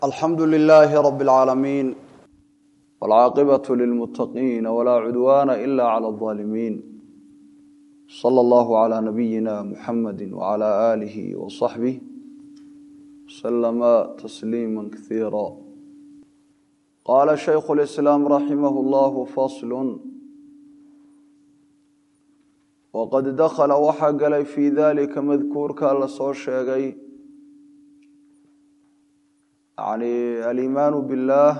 alxamdu lilaahi rabi اlcaalamiin wاlcaaqibatu lilmutaqiina walaa cudwaana ila clى اظaalimiin salى allahu clى nabiyina muxamadi wclى aalihi waصaxbih slama tasliima kasiira qaala shaykhu lislaam raximah llahu faslu waqad dakhala waxaa galay fii dalika madkuurka la soo sheegay yani aliimaanu biاllah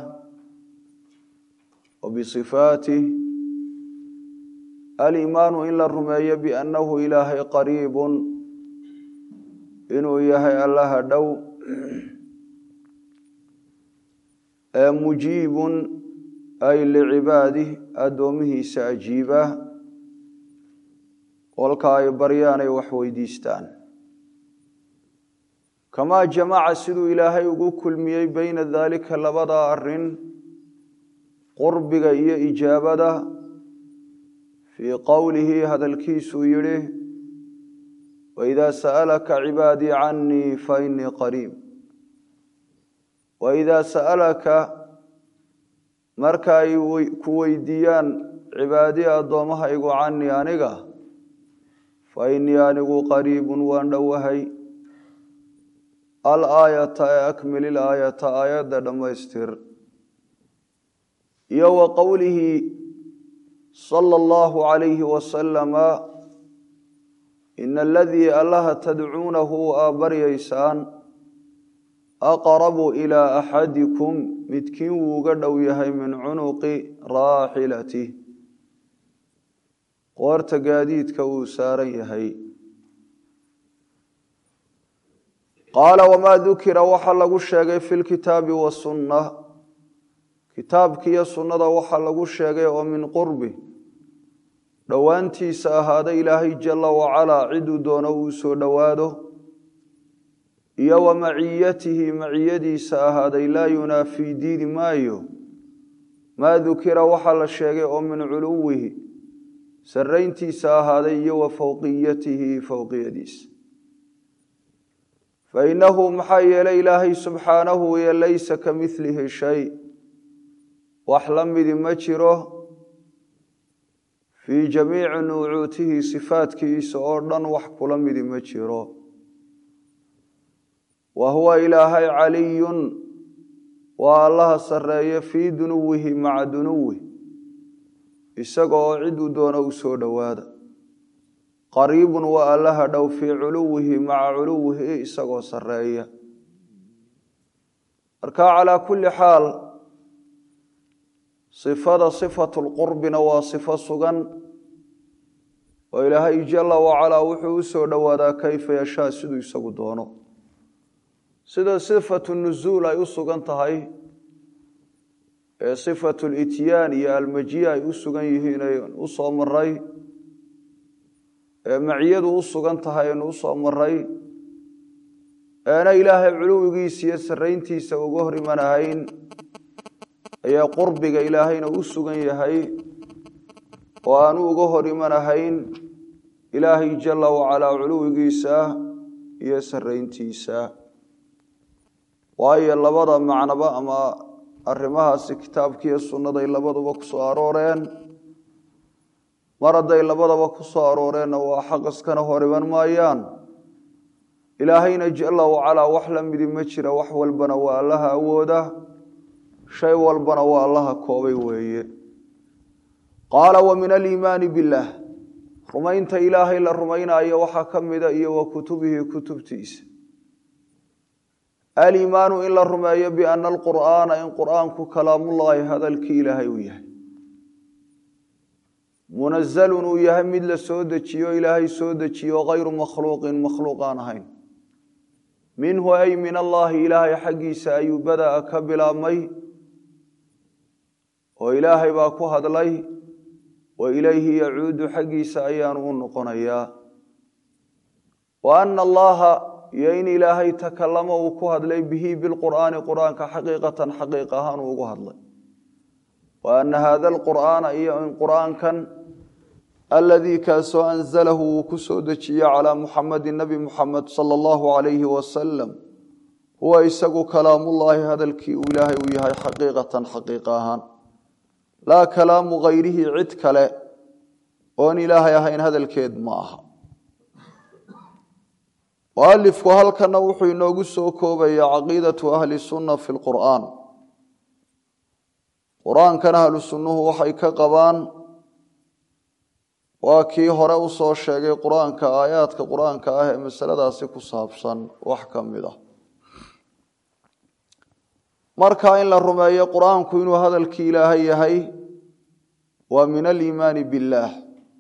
wa bisifaatih aliimaanu in la rumeeyo biannahu ilaahay qariibun inuu yahay allaha dhow ee mujiibun ay licibaadih addoomihiisa ajiiba kolka ay baryaan ay wax weydiistaan kamaa jamaca siduu ilaahay ugu kulmiyey beyna daalika labada arin qurbiga iyo ijaabada fii qowlihi hadalkiisuu yidhi waidaa sa'alaka cibaadii canii fainii qariib waidaa sa'alaka marka ay ku weydiiyaan cibaadii addoommahaygu canii aniga fa innii anigu qariibun waan dhowahay alaayata ee akmil ilaayata aayadda dhammaystir iyo wa qowlihi sala allahu calayhi wasalama ina aladii allaha tadcuunahu aa baryaysaan aqrabu ilaa axadikum midkiin wuu uga dhow yahay min cunuqi raaxilatih qoorta gaadiidka uu saaran yahay qaala wamaa dukira waxaa lagu sheegay fi lkitaabi wasunna kitaabkiiyo sunnada waxaa lagu sheegay oo min qurbi dhowaantiisa ahaaday ilaahay jala wacalaa ciduu doono uu soo dhowaado iyo wa maciyatihi maciyadiisa ahaaday laa yunaafii diidi maayo maa dukira waxaa la sheegay oo min culuwihi sarayntiisa ahaaday iyo wa fowqiyatihi fowqiyadiisa fainahu maxaa yeelay ilaahay subxaanahu iyo laysa ka milihi shay wax la midi ma jiro fii jamiici nuucuutihi sifaadkiisa oo dhan wax kula midi ma jiro wa huwa ilaahay caliyun waa allaha sarreeye fii dunuwihi maca dunuwih isaga oo ciduu doono u soo dhowaada qariibun waa allaha dhow fii culuwihi maca culuwihi isagoo sarreeya marka calaa kulli xaal sifada sifatu lqurbina waa sifo sugan oo ilaahay jala wacalaa wuxuu u soo dhowaadaa kayfa yashaa siduu isagu doono sida sifatu nuzuul ay u sugan tahay ee sifatu lityaan iyo almajiya ay u sugan yihiin aynu u soo maray ee maciyadu u sugan tahay aynu u soo maray eena ilaahay culuwigiisa iyo sarrayntiisa uga hor imanahayn ayaa qurbiga ilaahayna u sugan yahay oo aanu uga hor imanahayn ilaahay jala wacalaa culuwigiisa iyo sarrayntiisa waayo labada macnoba ama arrimahaasi kitaabkiiyo sunnaday labaduba ku soo arooreen mar hadday labadaba ku soo arooreenna waa xaq iskana hor iman maayaan ilaahayna jala wacalaa wax la midi ma jira wax walbana waa allaha awooda shay walbana waa allaha koobay weeye qaala wa min aliimaani billaah rumaynta ilaahay la rumaynaayo waxaa ka mida iyo wa kutubihi kutubtiisa aliimaanu in la rumeeyo biana alqur'aana in qur'aanku kalaamullaahi hadalkii ilaahay uu yahay munazalun uu yahay mid la soo dejiyo ilaahay soo dejiyo hayru makhluuqin makhluuq aan ahayn minhu ay min allaahi ilaahay xaggiisa ayuu bada'a ka bilaabmay oo ilaahay baa ku hadlay wa ilayhi yacuudu xaggiisa ayaanu u noqonayaa wa ana allaha iyo in ilaahay takalamo uu ku hadlay bihi bilqur'aani qur'aanka xaqiiqatan xaqiiq ahaan uu ugu hadlay wa ana hada alqur'aana iyo in qur'aankan aladii kaasoo anzalahu wuu ku soo dejiyey calaa muxamadi nebi muxamed sala allahu calayhi wasalam huwa isagu kalaamullaahi hadalkii uu ilaahay uu yahay xaqiiqatan xaqiiqa ahaan laa kalaamu hayrihi cid kale oon ilaahay ahayn hadalkeed ma aha mualifku halkana wuxuu inoogu soo koobaya caqiidatu ahli sunna fi lqur'aan qur-aankan ahlu sunnuhu waxay ka qabaan waa kii hore u soo sheegay qur-aanka aayaadka qur-aanka ah ee masaladaasi ku saabsan wax ka mid ah marka in la rumeeyo qur-aanku inuu hadalkii ilaahay yahay waa min aliimaani billaah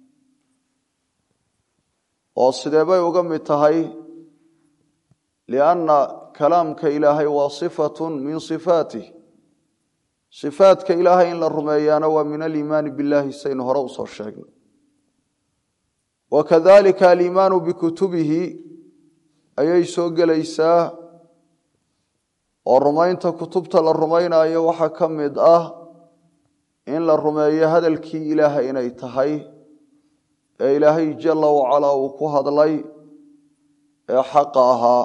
oo sidee bay uga mid tahay lianna kalaamka ilaahay waa sifatun min sifaatih sifaadka ilaahay in la rumeeyaana waa min aliimaani billaahi saynu hore usoo sheegnay wakadalika aliimaanu bikutubihi ayay soo gelaysaa oo rumaynta kutubta la rumaynayo waxaa ka mid ah in la rumeeyo hadalkii ilaahay inay tahay ee ilaahay jala wacalaa uu ku hadlay ee xaqa ahaa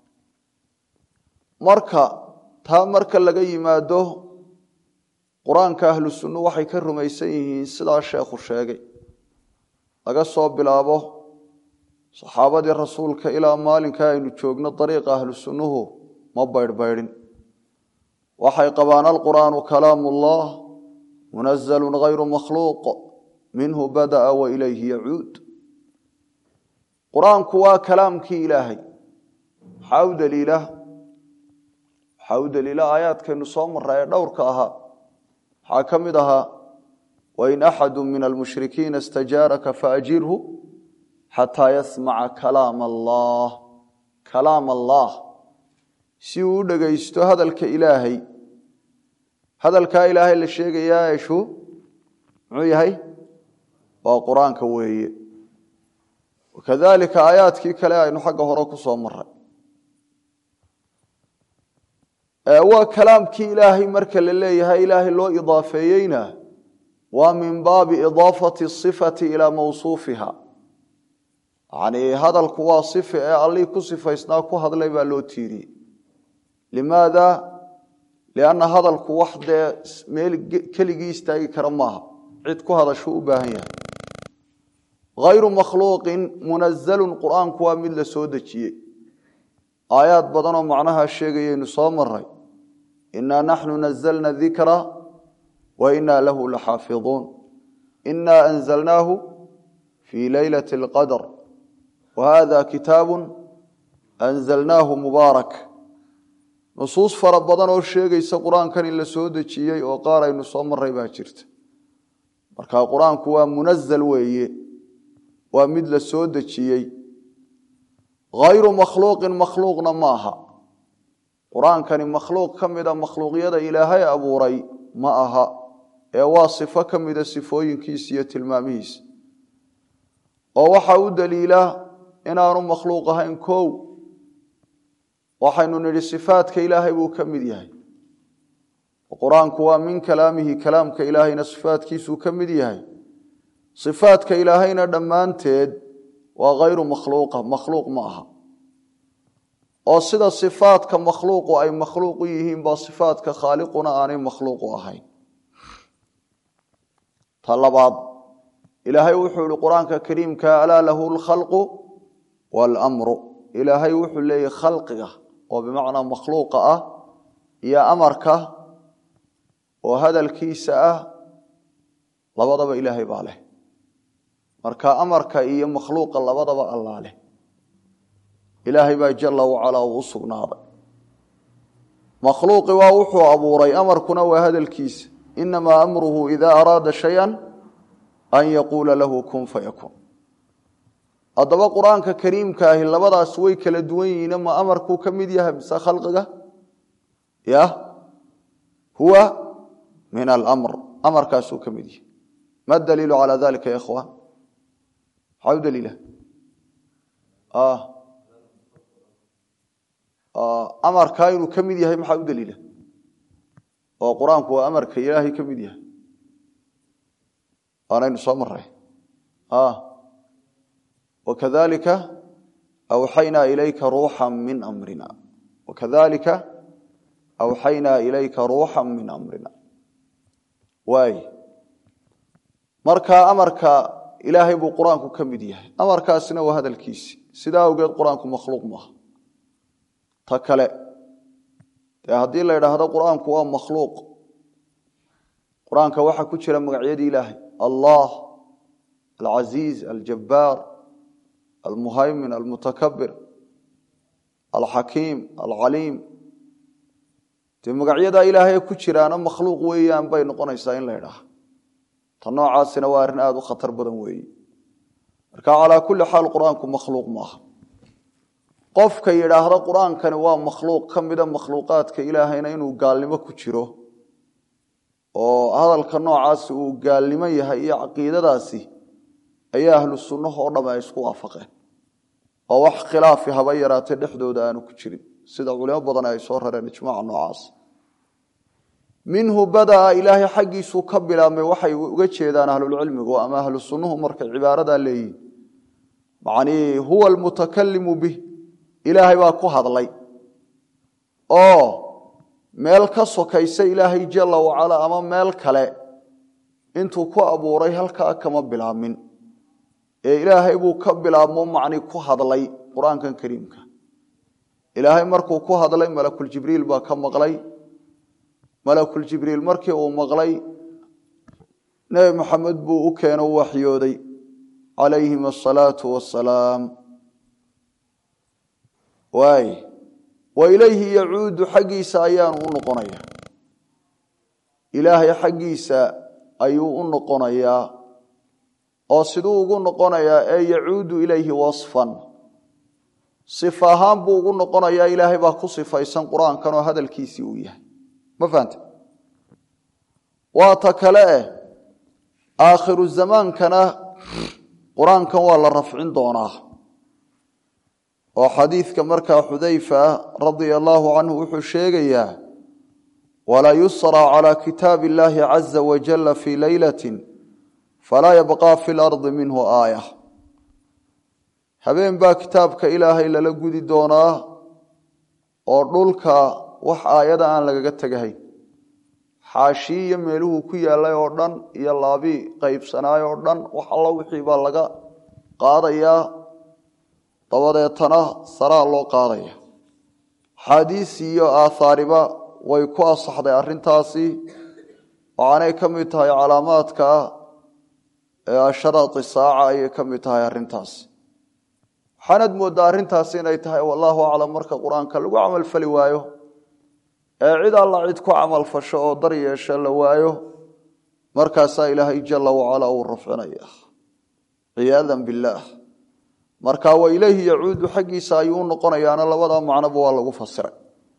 marka taa marka laga yimaado qur-aanka ahlu sunnu waxay ka rumaysan yihiin sidaa sheekhu sheegay laga soo bilaabo saxaabadii rasuulka ilaa maalinka aynu joogno dariiqa ahlu sunnuhu ma baydhbaydhin waxay qabaan alqur'aanu kalaamu ullah munazalun hayru makhluuq minhu bada'a wa ilayhi yacuud qur-aanku waa kalaamkii ilaahay maxaa u daliila waxaa u daliila aayaadkaynu soo marra ee dhowrka ahaa waxaa ka mid ahaa wain axadu min almushrikiina istajaaraka faajirhu xataa yasmaca kalaam allah kalaam allah si uu u dhegaysto hadalka ilaahay hadalkaa ilaahay la sheegayaa eshu muxuu yahay waa qur-aanka weeye wakadalika aayaadkii kale aynu xagga hore ku soo maray waa kalaamkii ilaahay marka la leeyahay ilaahay loo idaafeeyeyna waa min baabi idaafati sifati ilaa mawsuufiha yani hadalku waa sifa ee allii ku sifaysnaa ku hadlay baa loo tiiriyey limaada lianna hadalku wax dee meel keligii istaagi kara maaha cid ku hadashuu u baahan yahay hayru makhluuqin munazalun qur-aanku waa mid la soo dejiyey aayaad badanoo macnaha sheegayaynu soo maray inaa naxnu nazalna dikra wa inaa lahu laxaafiظuun inaa anzalnaahu fii leylati اlqadr wa hada kitaabu anzalnaahu mubaarak nusuus fara badan oo sheegaysa qur-aankan in la soo dejiyey oo qaar aynu soo maray baa jirta marka qur-aanku waa munazal weeye waa mid la soo dejiyey hayru makhluuqin makhluuqna ma aha qur-aankani makhluuq ka mida makhluuqyada ilaahay abuuray ma aha ee waa sifo ka mida sifooyinkiisa iyo tilmaamihiisa oo waxa u daliila inaanu makhluuq ahayn kow waxaynu nidhi sifaadka ilaahay buu ka mid yahay qur-aanku waa min kalaamihi kalaamka ilaahayna sifaadkiisuu ka mid yahay sifaadka ilaahayna dhammaanteed waa hayru makhluuqa makhluuq ma aha oo sida sifaadka makhluuqu ay makhluuq u yihiin baa sifaadka khaaliquna aanay makhluuqu ahayn ta labaad ilaahay wuxuu ihi qur-aanka kariimka alaa lahu lkhalqu waalamru ilaahay wuxuu leeyahy khalqiga oo bimacnaa makhluuqa ah iyo amarka oo hadalkiisa ah labadaba ilaahay baa leh marka amarka iyo makhluuqa labadaba allaa leh ilaahay baa jala wacalaa uu u sugnaaday makhluuqi waa wuxuu abuuray amarkuna waa hadalkiisa inamaa amruhu idaa araada shaya an yaquula lahu kun fayakuun haddaba qur-aanka kariimka ahi labadaas way kala duwan yihiin ma amarkuu ka mid yahay mise khalqiga ya huwa min alamr amarkaasuu ka mid yahay ma daliilu calaa dalika ya ikhwaan maxaa u daliila amarkaa inuu ka mid yahay maxaa u daliila oo qur-aanku waa amarka ilaahay ka mid yahay waanaynu soo maray wakadalika awxaynaa ilayka ruuxa min amrina wakadalika awxaynaa ilayka ruuxa min amrina waay marka amarka ilaahay buu qur-aanku ka mid yahay amarkaasina waa hadalkiisi sidaa awgeed qur-aanku makhluuq maaha ta kale dee haddii la idhaahdo qur-aanku waa makhluuq qur-aanka waxaa ku jira magacyadii ilaahay allah alcasiiz aljabbaar almuhaymin almutakabir alxakiim alcaliim dee magacyadaa ilaahay ku jiraana makhluuq weeyaan bay noqonaysaa in la idhaaha ta noocaasina waa arrin aada u khatar badan weeye marka calaa kulli xaal qur-aanku makhluuq maaha qofka yidhaahda qur-aankani waa makhluuq ka mida makhluuqaadka ilaahayna inuu gaalnimo ku jiro oo hadalka noocaasi uu gaalnimo yahay iyo caqiidadaasi ayaa ahlu sunnaha oo dhamme ay isku waafaqeen oo wax khilaafi haba yaraatee dhexdooda aanu ku jirin sida culimo badan ay soo rareen ijmaaca noocaas minhu badaa ilaahay xaggiisuu ka bilaabmay waxay uga jeedaan ahlulcilmigu ama ahlu sunnuhu markay cibaaradaa leeyihin macnii huwa almutakalimu bih ilaahay baa ku hadlay oo meel ka sokaysa ilaahay jalla wacalaa ama meel kale intuu ku abuuray halkaa kama bilaabmin ee ilaahay buu ka bilaabmo macni ku hadlay qur-aankan kariimka ilaahay markuu ku hadlay malakuljibriil baa ka maqlay malakuljibriil markii uu maqlay nebi maxamed buu u keeno u waxyooday calayhim asalaatu wasalaam waay wa ilayhi yacuudu xaggiisa ayaanu u noqonaya ilaahay xaggiisa ayuu u noqonayaa oo siduu ugu noqonayaa ee yacuudu ilayhi wasfan sifa ahaan buu ugu noqonayaa ilaahay baa ku sifaysan qur-aankan oo hadalkiisii uu yahay ma fahante waa ta kale eh aakhiru zamaankana qur-aankan waa la rafcin doonaa oo xadiidka markaa xudayfa radia allaahu canhu wuxuu sheegayaa walaa yusra calى kitaabi اllahi caza wajala fii leylati falaa yabqa fi lardi minhu aaya habeen baa kitaabka ilaahay lala gudi doonaa oo dhulka wax aayada aan lagaga tegahayn xaashii iyo meeluhuu ku yaalay oo dhan iyo laabii qaybsanaay oo dhan wax alla wixii baa laga qaadayaa dabadeetana saraa loo qaadaya axaadiis iyo aathaariba way ku asaxday arrintaasi waxaanay ka mid tahay calaamaadka asharaati saaca ayay ka mid tahay arrintaasi waxaanad mooddaa arrintaasi inay tahay wallaahu aclam marka qur-aanka lagu camalfali waayo ee cid alla cid ku camalfasho oo dar yeesha la waayo markaasaa ilaahay jalla wacalaa uu rafcinaya ciyaadan billaah marka wa ilayhi yacuudu xaggiisa ayuu u noqonayaana labadaa macnoba waa lagu fasiray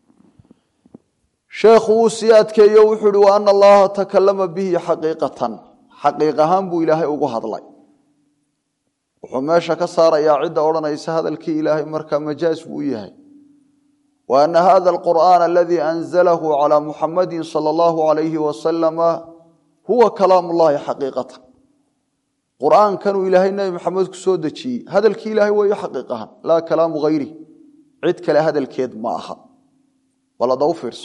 sheekhu wuu sii adkeeyo wuxuu uhi wa ana allaha takalama bihi xaqiiqatan xaqiiq ahaan buu ilaahay ugu hadlay wuxuu meesha ka saarayaa cidda odhanaysa hadalkii ilaahay markaa majaaz buu u yahay wa ana hada alqur'aana aladii anzalahu calaa muxamadin sala allahu alayhi wasalama huwa kalaam ullahi xaqiiqatan qur'aankanuu ilaahay nebi maxamed ku soo dejiyey hadalkii ilaahay weeyo xaqiiq ahaan laa kalaamu hayri cid kale hadalkeed ma aha bal hadda u fiirso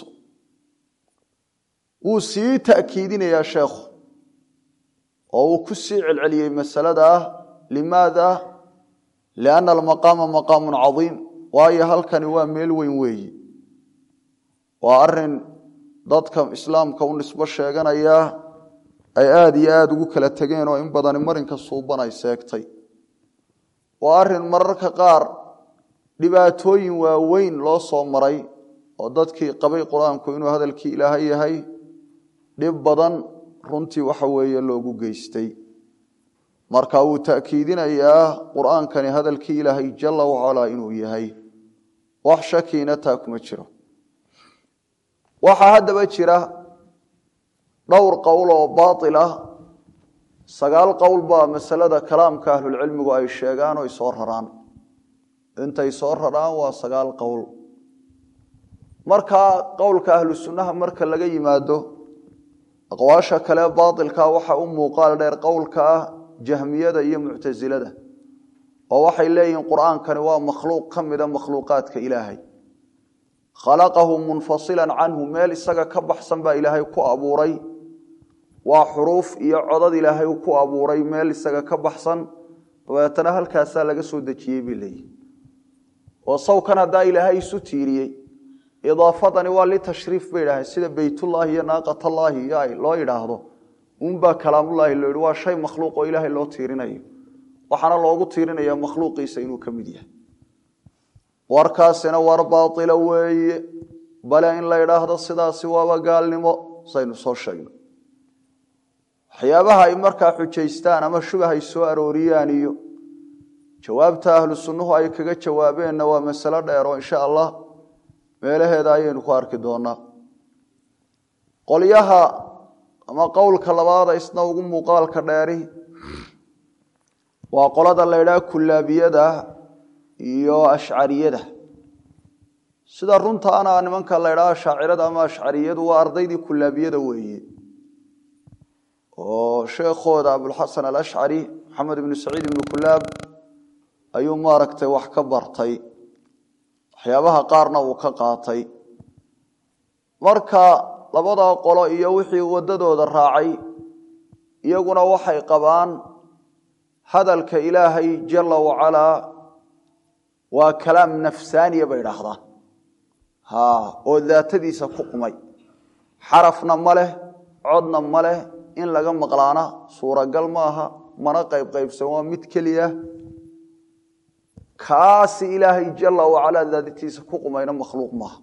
wuu sii ta'kiidinayaa sheekhu oo uu ku sii celceliyey masalada ah limaada lianna almaqaama maqaamun cadiim waayo halkani waa meel weyn weeyi waa arin dadka islaamka u nisbo sheeganaya ay aada iyo aada ugu kala tegeen oo in badani marinka suuban ay seegtay waa arin mararka qaar dhibaatooyin waaweyn loo soo maray oo dadkii qabay qur-aanku inuu hadalkii ilaahay yahay dhib badan runtii waxa weeye loogu geystay marka wuu ta'kiidinayaa qur-aankani hadalkii ilaahay jalla wacalaa inuu yahay wax shakiina taa kuma jiro waxaa haddaba jira dhowr qowl oo baatil ah sagaal qowl baa masalada kalaamka ahlulcilmigu ay sheegaan oo ay soo raraan intay soo raraan waa sagaal qowl markaa qowlka ahlu sunnaha marka laga yimaado aqwaasha kale baatilka waxa u muuqaal dheer qowlka ah jahmiyada iyo muctasilada oo waxay leeyihiin qur-aankani waa makhluuq ka mida makhluuqaadka ilaahay khalaqahu munfasilan canhu meel isaga ka baxsan baa ilaahay ku abuuray waa xuruuf iyo codad ilaahay ku abuuray meel isaga ka baxsan dabeetana halkaasaa laga soo dejiyey bay leeyihi oo sawkan haddaa ilaahay isu tiiriyey idaafadani waa litashriif bay idhaaheen sida beytullaahi iyo naaqatallaahi iyo loo yidhaahdo unbaa kalaamullaahi loo yihi waa shay makhluuq oo ilaahay loo tiirinayo waxaana loogu tiirinaya makhluuqiisa inuu ka mid yahay warkaasina war baaila weeye bale in la idhaahdo sidaasi waaba gaalnimo saynu soo sheegno waxyaabaha ay markaa xujaystaan ama shubah ay soo arooriyaan iyo jawaabta ahlu sunnuhu ay kaga jawaabeenna waa masalo dheer oo insha allah meelaheeda ayaynu ku arki doonaa qolyaha ama qowlka labaada isna ugu muuqaalka dheeri waa qolada la ydhaha kullaabiyada iyo ashcariyada sida runtaana nimanka la ydhaha shaacirada ama ashcariyadu waa ardaydii kullaabiyada weeye oo sheekhooda abulxasan alashcari maxamed ibnu saciid ibnu kulaab ayuu maaragtay wax ka bartay waxyaabaha qaarna uu ka qaatay marka labadaa qolo iyo wixii waddadooda raacay iyaguna waxay qabaan hadalka ilaahay jala wacalaa waa kalaam nafsaaniya bay idhaahdaan ha oo daatadiisa ku qumay xarafna ma leh codna ma leh in laga maqlaana suuragal maaha mana qayb qaybsan waa mid keliya kaasi ilaahay jala wacalaa daatadiisa ku qumayna makhluuq maaha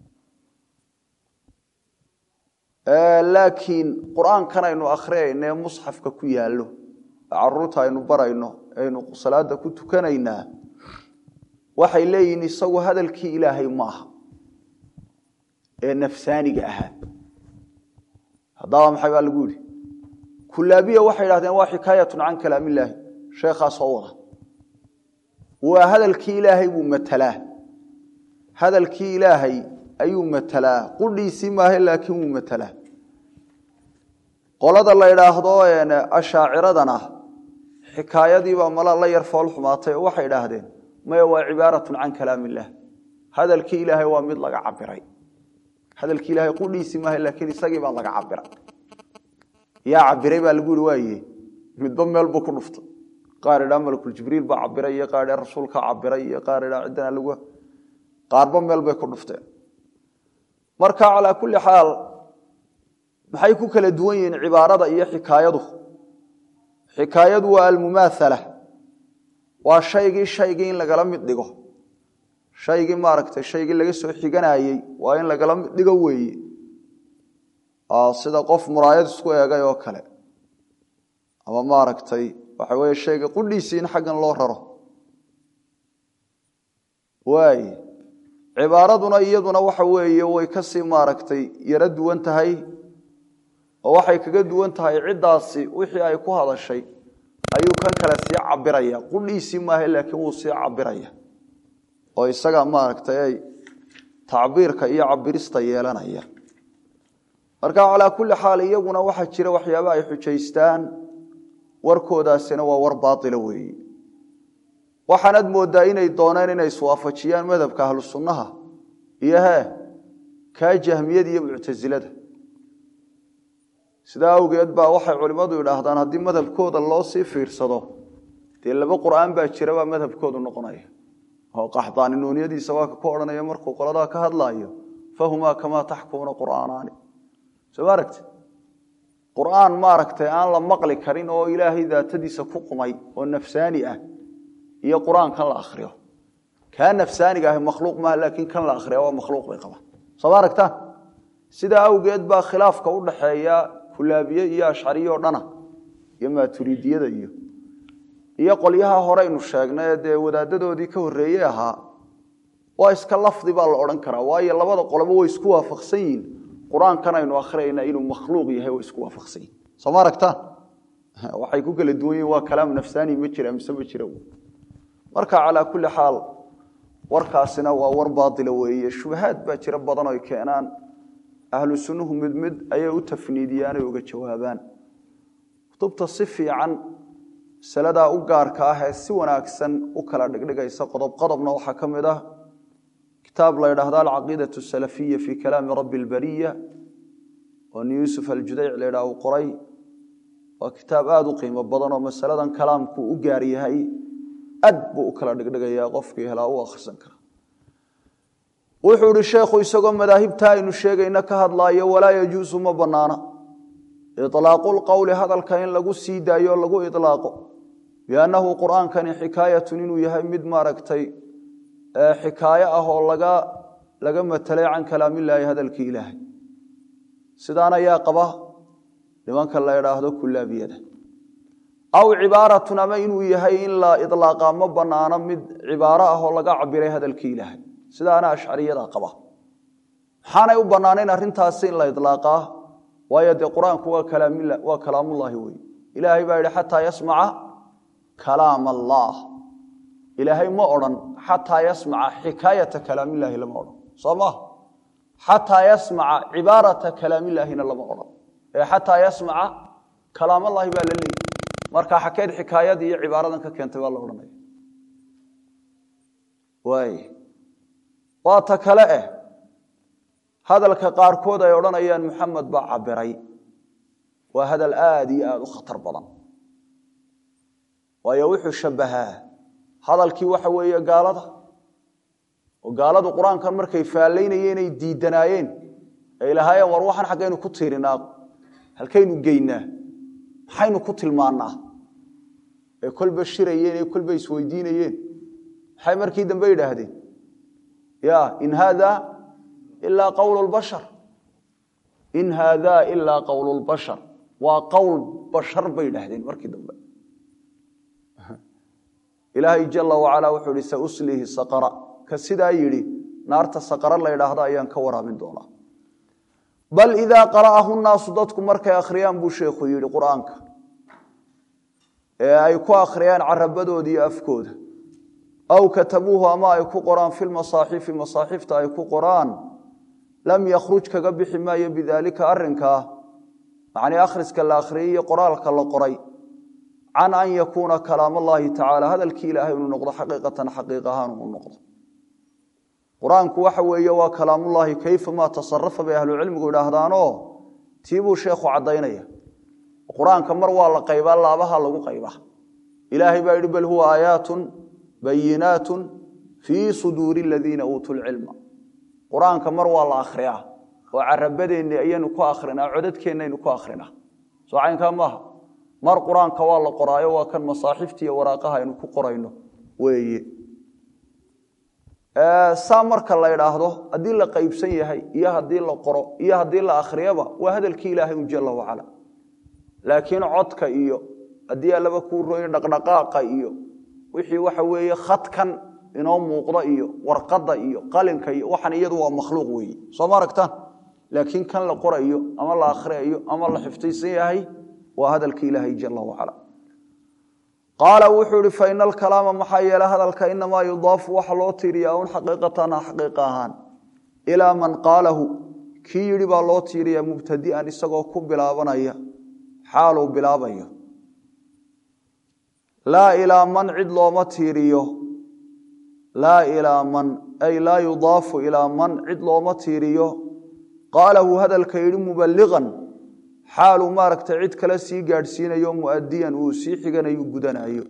laakiin qur-aankan aynu akhriyayno ee musxafka ku yaallo caruurta aynu barayno aynu salaada ku tukanaynaa waxay leeyihiin isagu hadalkii ilaahay maaha ee nafsaaniga ahaa haddaba maxay baa lagu yidhi kulaabiya waxay idhahdeen waa xikaayatun can kalaam illaahi sheekhaa soo wada waa hadalkii ilaahay buu matalaa hadalkii ilaahay ayuu matalaa qudhiisii maahe laakiin wuu matalaa qolada la idhaahdo ashaaciradana xikaayadiibaa mala la yar fool xumaatay oo waxay idhaahdeen maya waa cibaaratun can kalaam illaah hadalkii ilaahay waa mid laga cabiray hadalkii ilahay qudhiisii maaha laakiin isagii baa laga cabiray yaa cabiray baa lagu yihi waaye midba meel buu ku dhuftay qaar idhaa malakuljibriil baa cabiray iyo qaar idhaa rasuulka cabiray iyo qaar idhaa ciddana lagu qaarba meel bay ku dhufteen marka calaa kulli xaal maxay ku kala duwan yihiin cibaarada iyo xikaayadu xikaayadu waa almumaathala waa shaygii shaygii in lagala mid dhigo shaygii maaragtay shaygii laga soo xiganayey waa in lagala mid dhigo weeye sida qof muraayad isku eegay oo kale ama maaragtay waxa weeye shayga qudhiisii in xaggan loo raro waay cibaaraduna iyaduna waxa weeye way kasii maaragtay yaro duwan tahay oo waxay kaga duwan tahay ciddaasi wixii ay ku hadashay ayuu kan kale sii cabiraya qudhiisii maaha laakiin wuu sii cabiraya oo isaga maaragtay ay tacbiirka iyo cabirista yeelanaya marka calaa kulli xaal iyaguna waxaa jira waxyaaba ay xujaystaan warkoodaasina waa war baaila weeye waxaanad moodaa inay dooneen inay iswaafajiyaan madhabka ahlu sunnaha iyo hee kaa jahmiyada iyo muctasilada sidaa awgeed baa waxay culimmadu idhaahdaan haddii madhabkooda loo sii fiirsado dee laba qur'aan baa jira baa madhabkoodu noqonaya oo qaxdaani nuuniyadiisa waa ka ku odhanaya markuu qoladaa ka hadlaayo fahumaa kamaa taxkumuuna qur'aanaani soo ma aragti qur'aan maaragtay aan la maqli karin oo ilaahay daatadiisa ku qumay oo nafsaani ah iyo qur'aan kan la akhriyo kaa nafsaaniga ahi makhluuq maaha laakiin kan la akhriya waa makhluuq bay qabaan soo ma aragtaan sidaa awgeed baa khilaafka u dhaxeeya kulaabiye iyo ashcariye oo dhana iyo maaturiidiyada iyo iyo qolyaha horeynu sheegnay dee wadaadadoodii ka horreeyey ahaa waa iska lafdi baa la odhan karaa waayo labada qolobo way isku waafaqsan yihiin qur-aankan aynu akhriyayna inuu makhluuq yahay way isku waafaqsan yihin soo ma aragtaan waxay ku kala duwan yihin waa kalaam nafsaani ma jira mise ma jira marka calaa kulli xaal warkaasina waa war baatila weeye shubahaad baa jira badan oy keenaan ahlu sunnuhu mid mid ayay u tafniidiyaan ay uga jawaabaan kutubta si fiican masaladaa u gaarka ah ee si wanaagsan u kala dhigdhigaysa qodob qodobna waxaa ka mid ah kitaab la ydhaahdo alcaqiidaة الsalafiya fi kalaami rabi اlbariya oo nin yuusuf aljudayc la ydhaah uu qoray waa kitaab aada u qiimo badan oo masaladan kalaamku u gaar yahay aad buu u kala dhigdhigayaa qofkii helaa u akhrisan kara wuxuu ihi sheekhu isagoo madaahibta aynu sheegayna ka hadlaayo walaa yajuusu ma banaana iطlaaqu lqowli hadalka in lagu sii daayo lagu iطlaaqo biannahu qur'aankani xikaayatun inuu yahay mid maaragtay xikaayo ah oo laga laga matelay can kalaamillaahi hadalkii ilaahay sidaan ayaa qaba nimanka la idhaahdo kulaabiyada aw cibaaratun ama inuu yahay in la iطlaaqa ma banaano mid cibaaro ah oo laga cabiray hadalkii ilaahay sidaana ashcariyada qaba maxaanay u banaanayn arrintaasi in la iطlaaqaa waayo dee qur-aanku waa kalaamullaahi wey ilaahay baa yidhi xataa yasmaca kalaam allah ilaahay ma odhan xataa yasmaca xikaayata kalaamillaahi lama odhan soo maha xataa yasmaca cibaarata kalaamillaahina lama odhan ee xataa yasmaca kalaamallaahi baa la leeyay marka xakeed xikaayadii iyo cibaaradan ka keentay waa la odhanaya waay waa ta kale eh hadalka qaarkood ay odhanayaan muxamed baa cabiray waa hadal aada iyo aada u khatar badan waayo wuxuu shabbahaa hadalkii waxa weeye gaalada oo gaaladu qur-aankan markay faallaynayeen ay diidanaayeen ay lahaayeen war waxaan xaggaynu ku tiirinaa halkaynu geynaa maxaynu ku tilmaannaa ee kolba shirayeen ee kolba isweydiinayeen maxay markii dambe yidhaahdeen ya in haada ilaa qowlu lbashar in haada ilaa qowlu lbashar waa qowl bashar bay yidhaahdeen markii dambe ilaahay jala wacalaa wuxuu ihi sauslihi saqara ka sidaa yidhi naarta saqara la ydhaahdo ayaan ka waraabin doonaa bal idaa qara'ahu nnaasu dadku markay akhriyaan buu sheekhu yidhi qur-aanka ee ay ku akhriyaan carabadooda iyo afkooda aw katabuuhu ama ay ku qoraan fi lmasaaxifi masaaxifta ay ku qoraan lam yakhruj kaga bixi maayo bidaalika arrinkaa macnii akhriska la akhriyey iyo qoraalka la qoray can an yakuuna kalaam allahi tacaala hadalkii ilaahay inuu noqdo xaqiiqatan xaqiiq ahaan uu noqdo qur-aanku waxa weeye waa kalaamullaahi kayfa maa tasarafa bay ahlucilmigu idhaahdaanoo tiibuu sheekhu caddaynaya qur-aanka mar waa la qaybaa laabaha lagu qaybaa ilaahay baa yidhi bal huwa aayaatun bayinaatun fii suduuri aladiina uutuu lcilma qur-aanka mar waa la akhriyaa oo carabadeenni ayaynu ku akhrinaa codadkeennaynu ku akhrinaa soo caynkaa maaha mar qur-aanka waa la qoraayo waa kan masaaxifta iyo waraaqaha aynu ku qorayno weeye saa marka la idhaahdo haddii la qaybsan yahay iyo haddii la qoro iyo haddii la akhriyaba waa hadalkii ilaahay un jala wacala laakiin codka iyo haddii allaba kuu rooyo dhaqdhaqaaqa iyo wixii waxa weeye khadkan inoo muuqda iyo warqadda iyo qalinka iyo waxan iyadu waa makhluuq weeye soo ma aragtaan laakiin kan la qorayo ama la akhriyayo ama la xifdaysan yahay waa hadalka ilaahay jala wacala qaala wuxuu ihi faina alkalaama maxaa yeele hadalka inamaa yudaafu waxa loo tiiriyaa un xaqiiqatan xaqiiqa ahaan ilaa man qaalahu kii yidhi baa loo tiiriyaa mubtadi'an isagoo ku bilaabanaya xaaluu bilaabayo laa ilaa man cid looma tiiriyo laa ilaa man ay laa yudaafu ilaa man cid looma tiiriyo qaalahu hadalka yidhi mubaliqan xaaluu maaragtay cid kale sii gaadhsiinayo muadiyan uu sii xiganayo gudanayo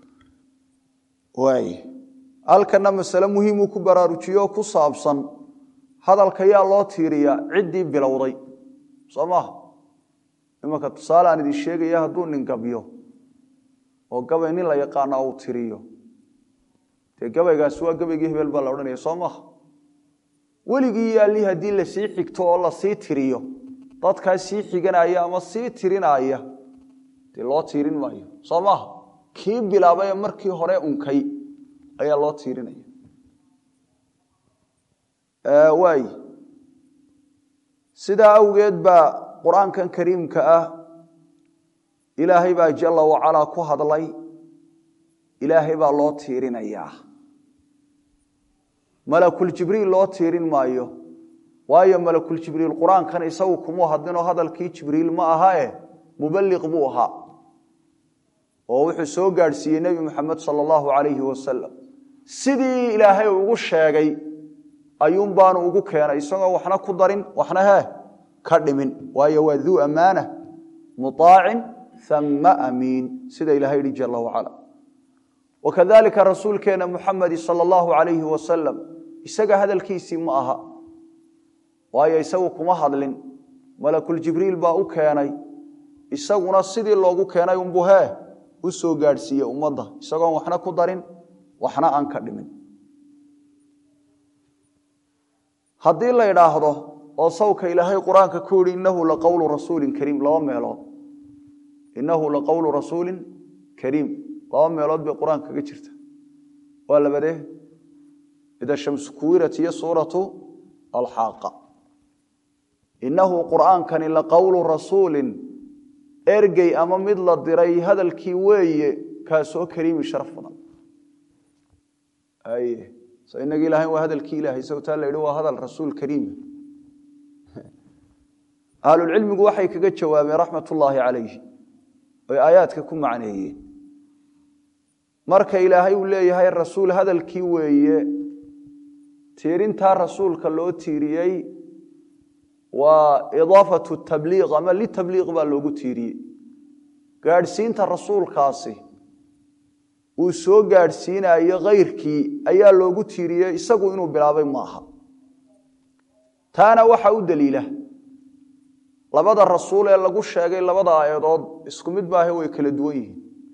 waay halkana masale muhiimuu ku baraarujiyo ku saabsan hadalka yaa loo tiiriyaa ciddii bilowday soo maha imanka tusaale aan idin sheegaya hadduu nin gabyo oo gabay nin la yaqaana uu tiriyo dee gabaygaasi waa gabaygii hebel baa la odhanaya soo maha weligii yaalli haddii lasii xigto oo lasii tiriyo dadkaa sii xiganaya ama sii tirinaya dee loo tiirin maayo soo maaha kii bilaabay ee markii hore unkay ayaa loo tiirinaya waay sidaa awgeed baa qur-aankan kariimka ah ilaahay baa jala wacalaa ku hadlay ilaahay baa loo tiirinayaa malakuljibriil loo tiirin maayo waayo malakuljibriil qur-aankan isagu kumuu hadlinoo hadalkii jibriil ma aha e mubaliq buu ahaa oo wuxuu soo gaadhsiiyey nebi moxamed sala allahu calayhi wasalam sidii ilaahay ugu sheegay ayuun baanu ugu keenay isagoo waxna ku darin waxna hee ka dhimin waayo waa duu ammaana muطaacin ama amiin sida ilahay yihi jala wacala wakadalika rasuulkeena muxamedi sala allahu alayhi wasalam isaga hadalkiisii ma aha waayo isagu kuma hadlin malakuljibriil baa u keenay isaguna sidii loogu keenay unbu hee u soo gaadhsiiye ummadda isagoon waxna ku darin waxna aan ka dhimin haddii la idhaahdo oo sawka ilaahay qur-aanka ku yihi innahu laqowlu rasuulin kariim laba meelood innahu laqowlu rasuulin kariim laba meelood bay qur-aanka kaga jirta waa labadee ida shamsu kuwirat iyo suuratu alxaaqa innahu qur'aankani laqowlu rasuulin ergey ama mid la diray hadalkii weeye kaasoo kariimi sharaf badan so inagi ilahay waa hadalkii ilahay sawtaa la yidhi waa hadal rasuul kariima ahlulcilmigu waxay kaga jawaabeen raxmat ullaahi calayhi oy aayaadka ku macneeyeen marka ilaahay uu leeyahay rasuul hadalkii weeye tiirintaa rasuulka loo tiiriyey waa idaafatu tabliiq ama litabliiq baa loogu tiiriyey gaadhsiinta rasuulkaasi uu soo gaadhsiinayo kayrkii ayaa loogu tiiriyey isagu inuu bilaabay maaha taana waxa u daliila labada rasuul ee lagu sheegay labada aayadood isku mid maahe way kala duwan yihiin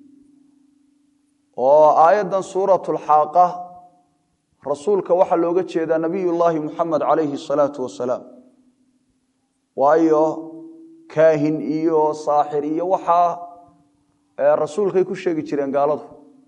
oo aayaddan suuratulxaaqa rasuulka waxaa looga jeedaa nabiyullaahi muxamed calayhi asalaatu wasalaam waayo kaahin iyo saaxir iyo waxaa rasuulkay ku sheegi jireen gaaladu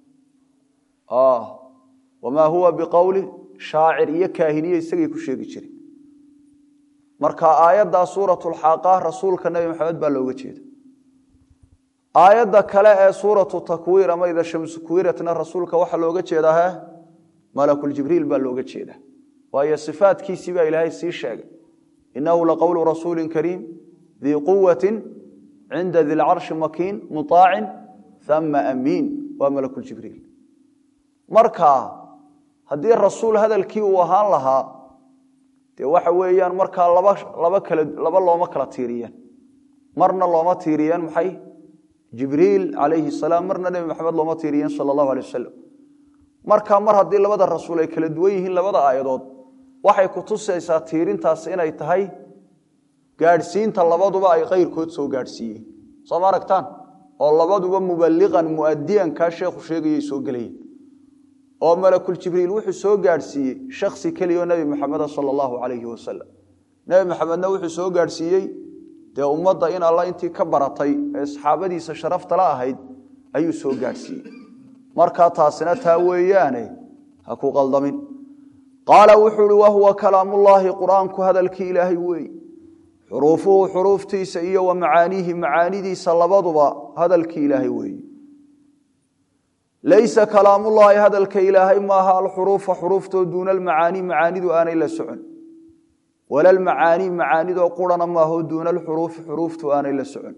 wamaa huwa biqowli shaacir iyo kaahiniye isagay ku sheegi jireen marka aayaddaa suuratulxaaqa rasuulka nebi maxamed baa looga jeeda aayadda kale ee suuratu takwiir ama ida shamsu kuwiratna rasuulka waxaa looga jeedaa he malakuljibriil baa looga jeeda waayo sifaadkiisii baa ilaahay sii sheegay inahu laqowlu rasuuli kariim dii quwati cinda di lcarshi makiin muطaacin ama amiin waa malakuljibriil marka haddii rasuul hadalkii uu ahaan lahaa dee waxa weeyaan markaa laba laba kala laba looma kala tiiriyeen marna looma tiiriyeen maxay jibriil calayhi salaam marna nebi maxamed looma tiiriyeen sala allahu alay wasalam marka mar haddii labada rasuul ay kala duwan yihiin labada aayadood waxay ku tusaysaa tiirintaas inay tahay gaadhsiinta labaduba ay kayrkood soo gaadhsiiyeen soo ma aragtaan oo labaduba mubaliqan muadiyan kaa sheekhu sheegayay soo gelayeen oo malakuljibriil wuxuu soo gaadhsiiyey shaksi keliyaoo nebi maxameda sala allahu calayhi wasalam nebi maxamedna wuxuu soo gaadhsiiyey dee ummadda in alla intii ka baratay ee saxaabadiisa sharaftala ahayd ayuu soo gaadhsiiyey markaa taasina taa weeyaane ha ku qaldamin qaala wuxuu uhi wahuwa kalaamullaahi qur-aanku hadalkii ilaahay weey xuruufuhu xuruuftiisa iyo wa macaaniihi macaanidiisa labaduba hadalkii ilaahay weeye laysa kalaamullaahi hadalka ilaahay maaha alxuruufa xuruuftoo duuna almacaanii macaanidu aanay la socon wala almacaanii macaanidoo qurana maaho duuna alxuruufi xuruuftu aanay la socon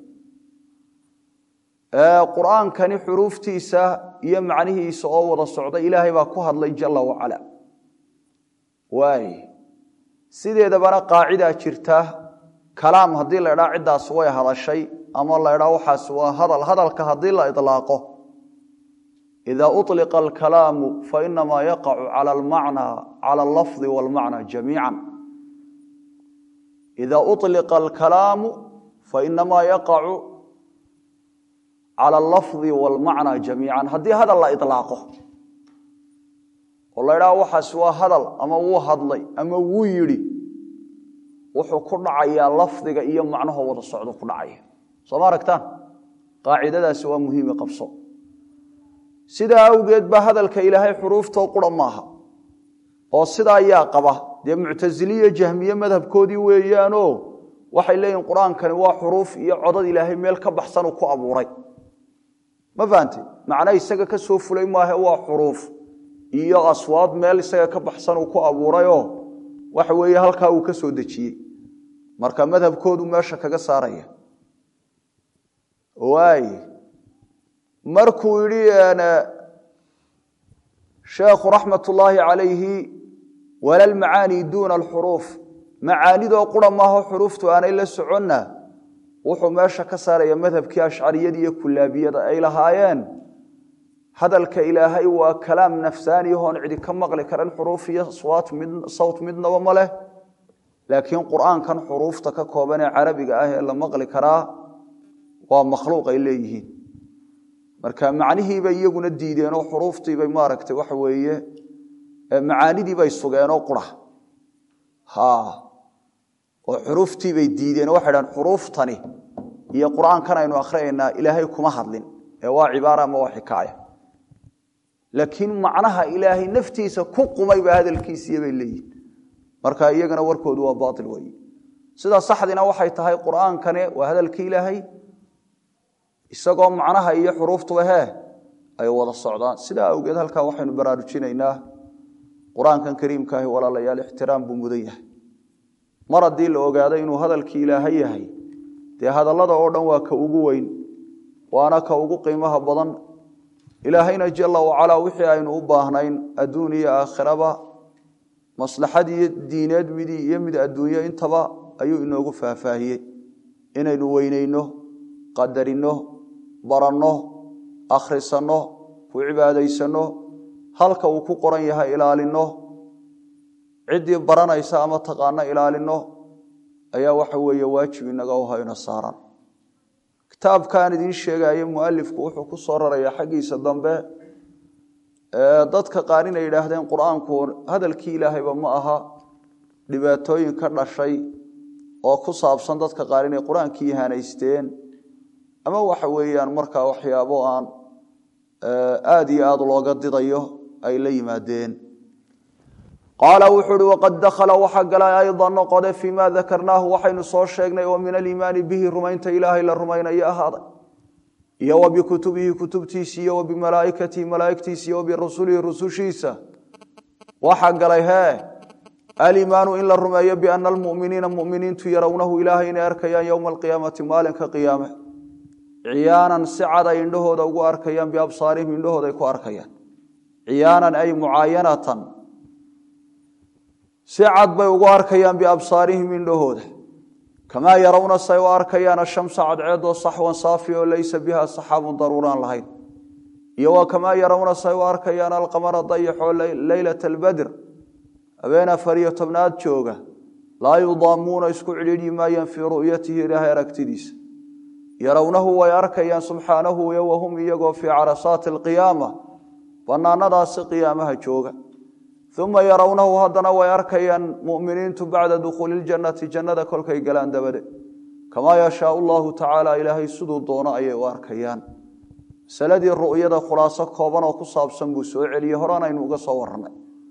qur-aankani xuruuftiisa iyo macnihiisa oo wada socda ilaahay baa ku hadlay jala wacala waay sideedabana qaacidaa jirta kalaam haddii la idhaa ciddaas way hadashay ama la idhaa waxaas waa hadal hadalka haddii la ilaaqo ida uطliqa alkalaamu fainamaa yaqacu cala almacnaa cala allafdi walmacna jamiica ida uطliqa alkalaamu fainamaa yaqacu cala allafdi walmacna jamiican haddii hadal la ilaaqo oo la idhaha waxaas waa hadal ama wuu hadlay ama wuu yidhi wuxuu ku dhacayaa lafdiga iyo macnaho wada socdo ku dhacaya soo ma aragtaan qaacidadaasi waa muhiime qabso sidaa awgeed baa hadalka ilaahay xuruuftoo qura maaha oo sidaa yaa qaba dee muctasiliya jahmiye madhabkoodii weeyaanoo waxay leeyihin qur-aankani waa xuruuf iyo codad ilaahay meel ka baxsanuu ku abuuray ma fahante macna isaga ka soo fulay maahe waa xuruuf iyo aswaad meel isaga ka baxsan uu ku abuurayoo waxa weeye halkaa uu ka soo dejiyey marka madhabkoodu meesha kaga saaraya waay markuu yidhi sheekhu raxmat ullaahi calayhi wala almacaani duuna alxuruuf macaanidoo qura maaho xuruuftu aanay la soconna wuxuu meesha ka saaraya madhabkii ashcariyada iyo kulaabiyada ay lahaayeen hadalka ilaahay waa kalaam nafsaani hoon cidi ka maqli karan xuruuf iyo sawt midnaba ma leh laakiin qur'aankan xuruufta ka kooban ee carabiga ah ee la maqli karaa waa makhluuq ay leeyihiin marka macnihiibay iyaguna diideenoo xuruuftiibay maaragtay waxa weeye macaanidiibay sugeenoo qura oo xuruuftiibay diideen waxay dhahan xuruuftani iyo qur'aankan aynu akhriyaynaa ilaahay kuma hadlin ee waa cibaara ama waa xikaaya laakiin macnaha ilaahay naftiisa ku qumay baa hadalkiisiiya bay leeyihin marka iyagana warkoodu waa baail weeye sidaa saxdina waxay tahay qur'aankane waa hadalkii ilaahay isagoo macnaha iyo xuruuftuba hee ay wada socdaan sidaa awgeed halkaa waxaynu baraarujinaynaa qur-aankan kariimkaahi walaalayaal ixtiraam buu mudan yahay mar haddii la ogaado inuu hadalkii ilaahay yahay dee hadallada oo dhan waa ka ugu weyn waana ka ugu qiimaha badan ilaahayna jala wacalaa wixii aynu u baahnayn adduun iyo aakhiraba maslaxad iyo diineed midii iyo mid adduunyo intaba ayuu inoogu faahfaahiyey inaynu weyneyno qadarino baranno akhrisanno ku cibaadaysanno halka uu ku qoran yahay ilaalinno ciddii baranaysa ama taqaano ilaalinno ayaa waxa weeye waajib inaga u hayno saaran kitaabkaan idiin sheegayo mualifku wuxuu ku soo rarayaa xaggiisa dambe dadka qaar inay yidhaahdeen qur-aanku hadalkii ilaahayba ma aha dhibaatooyin ka dhashay oo ku saabsan dadka qaar inay qur-aankii ihanaysteen ama waxa weeyaan markaa waxyaabo aan aada iyo aada looga didayo ay la yimaadeen qaala wuxuu uhi waqad dakhala waxa galay aydan noqode fii ma dakarnaahu waxaynu soo sheegnay oo min aliimaani bihi rumaynta ilaahay la rumaynayo ahaaday iyo wa bikutubihi kutubtiisa iyo wa bimalaa'ikatihi malaa'igtiisa iyo wa birusulihi rusushiisa waxa galay hee aliimaanu in la rumeeyo biana almu'miniina mu'miniintu yarawnahu ilaahay inay arkayaan yowma alqiyaamati maalinka qiyaame ciyaanan si cad ay indhahooda ugu arkayaan biabsaarihim indhahooda ay ku arkayaan ciyaanan ay mucaayanatan si cad bay ugu arkayaan biabsaarihim indhahooda kamaa yarawna say u arkayaan ashamsa cadceedoo saxwan saafi oo laysa biha saxaabun daruuraan lahayn iyo wa kamaa yarawna say u arkayaan alqamara dayaxoo leylata albadr habeen afar iyo tobnaad jooga laa yudaamuuna isku cidhiidhi maayaan fii ru'yatihi ilaahay aragtidiisa yarawnahu way arkayaan subxaanahu wahum iyagoo fii carasaati alqiyaama banaanadaasi qiyaamaha jooga uma yarawnahu haddana way arkayaan muminiintu bacda dukhuuli ljannati jannada kolkay galaan dabade kamaa yashaau llahu tacaala ilaahay siduu doono ayay u arkayaan masaladii ru'yada khulaaso kooban oo ku saabsan buu soo celiyey horaan aynu uga soo warranay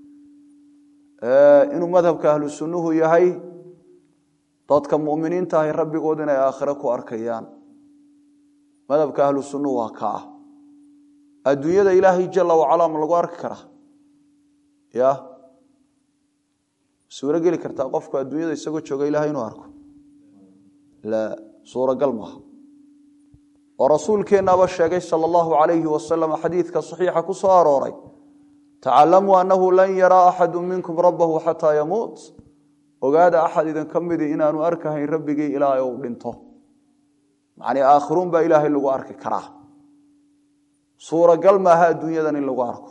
inuu madhabka ahlu sunnuhu yahay dadka muminiinta ahi rabbigood inay aakhire ku arkayaan madhabka ahlu sunnuhu waa ka ah adduunyada ilaahay jala wacalaa ma lagu arki karaa ya suuro geli kartaa qofku adduunyada isagoo jooga ilahay inuu arko la suuragal maaha oo rasuulkeennaaba sheegay sala allahu alayhi wasalam xadiidka saxiixa ku soo arooray tacalamuu annahu lan yaraa axadu minkum rabbahu xataa yamuut ogaada axad idin ka midi inaanu arkahayn rabbigii ilaa uu dhinto macnii aakhiruun baa ilaahay lagu arki karaa suuragal maaha adduunyadan in lagu arko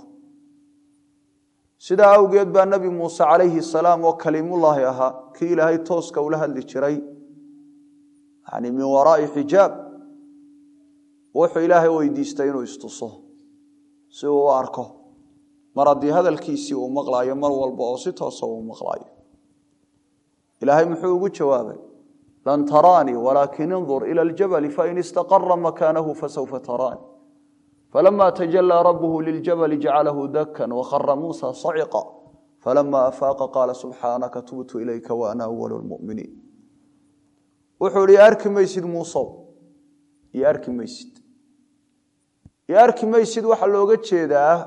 sidaa awgeed baa nebi muuse calayhi salaam oo kaliimullaahi ahaa kii ilaahay tooska ula hadli jiray yani min waraai xijaab wuxuu ilaahay weydiistay inuu istuso si uu u arko mar haddii hadalkiisii uu maqlaayo mar walba oo si toosa uu maqlaayo ilaahay muxuu ugu jawaabay lan taraanii walaakin indur ila aljabali fain istaqara makaanahu fasawfa taraani falama tajalaa rabuhu liljabali jacalahu dakan wakhara muusa saciqa falama afaaqa qaala subxaanaka tubtu ilayka waana awalu lmuminiin wuxuu ihi arki maysid muusow iyo arki maysid iyo arki maysid waxaa looga jeedaa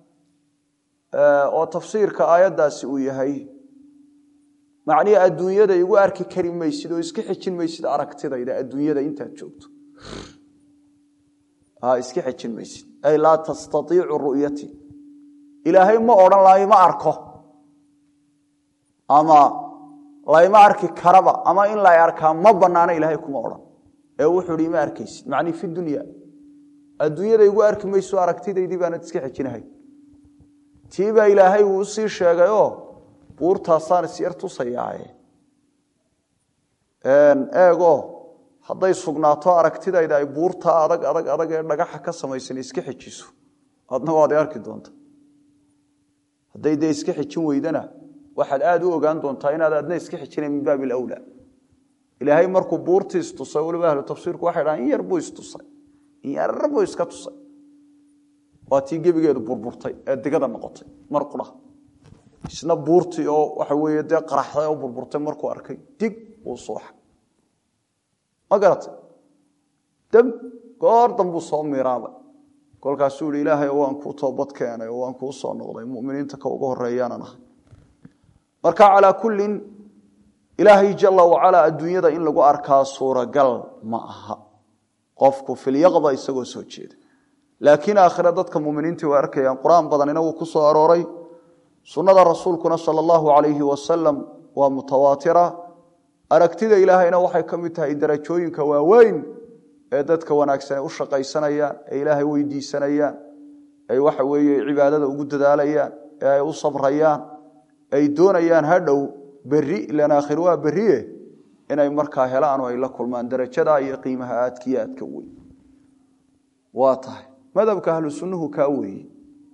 oo tafsiirka aayaddaasi uu yahay macnihii adduunyada igu arki kari maysid oo iska xejin maysid aragtidayda adduunyada intaad joogto iska xejin maysid ay laa tastaiicu ru'yati ilaahay ma odhan lahay ma arko ama layma arki karaba ama in lay arkaa ma banaano ilaahay kuma odhan ee wuxuu hi ma arkaysid macnii fi dunya adduunyada igu arki mayso aragtidaydii baanad iska xejinahay tii baa ilaahay uu usii sheegayoo buurtaasaan isyar tusayaaye eego hadday sugnaato aragtidayda ay buurtaa adag adag adag ee dhagaxa ka samaysan iska xejiso adna waad arki doonta hadday dee iska xejin weydana waxaad aada u ogaan doontaa inaad adna iska xejina min baabi alawlaa ilaahay markuu buurtii istusay waliba ahlu tafsiirku waxay dhahaan in yar buu istusay in yar buu iska tusay waa tii gebigeedu burburtay ee digada noqotay mar qura isna buurtii oo waxa weeye dee qaraxday oo burburtay markuu arkay dig uu suuxa ma garatay dam goor dambuu soo miiraabay kolkaasuu yihi ilaahay waan kuu toobad keenay oo waan kuu soo noqday muminiinta ka ugu horeeyaanan ahay marka calaa kullin ilaahay jala wacalaa adduunyada in lagu arkaa suuragal ma aha qofku filyaqda isagoo soo jeeda laakiin aakhire dadka muminiintii way arkayaan qur-aan badanina wuu ku soo arooray sunnada rasuulkuna sala allahu calayhi wasalam waa mutawaatira aragtida ilaahayna waxay ka mid tahay darajooyinka waaweyn ee dadka wanaagsan ay u shaqaysanayaan ee ilaahay weydiisanayaan ay waxa weeye cibaadada ugu dadaalayaan ee ay u sabrayaan ay doonayaan hadhow berri ilan aakhir waa berrie inay markaa helaan oo ay la kulmaan darajada iyo qiimaha aadkiyo aadka weyn waa tahay madhabka ahlu sunnuhu kaa weeye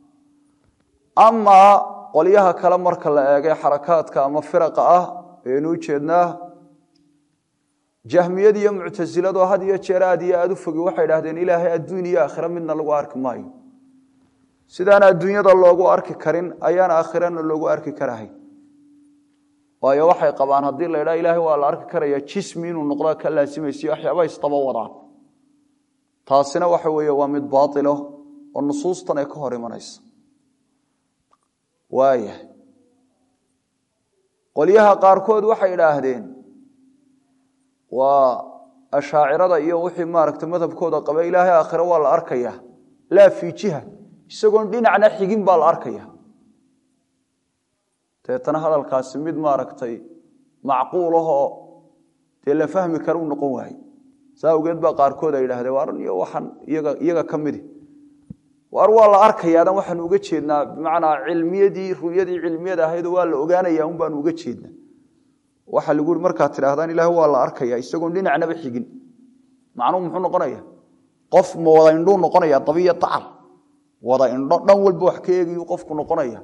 amaa qolyaha kale marka la eegay xarakaadka ama firaqa ah eenu ujeednaa jahmiyada iyo muctasilado had iyo jeer aad iyo aad u fogi waxay idhahdeen ilaahay adduun iyo aakhire midna lagu arki maayo sidaan adduunyada loogu arki karin ayaan aakhirana loogu arki karahay waayo waxay qabaan haddii la idhaha ilaahay waa la arki karaya jismi inuu noqda ka laasimaysiyo waxyaaba isdaba wadaan taasina waxa weeye waa mid baatilo oo nusuustan ay ka hor imanaysa waayahay qolyaha qaarkood waxay idhaahdeen waa ashaacirada iyo wixii maaragta madhabkooda qaba ilaahay aakhire waa la arkaya laa fii jiha isagoon dhinacna xigin baa la arkaya deetana hadalkaasi mid maaragtay macquul ahoo dee la fahmi kara u noqon waaye saa awgeed baa qaarkood ay idhahdeen waaran iyo waxaan iyaga iyaga ka midi waar waa la arkayaadan waxaanu uga jeednaa bimacnaa cilmiyadii ruyadii cilmiyada ahaydoo waa la ogaanaya un baanu uga jeednaa waxaa lagu ui markaad tidhaahdaan ilaah waa la arkaya isagoon dhinacnaba xigin macnuhu muxuu noqonaya qof ma wada indhuu noqonaya dabiya dacal wada indho dhan walba wax ka eegayu qofku noqonaya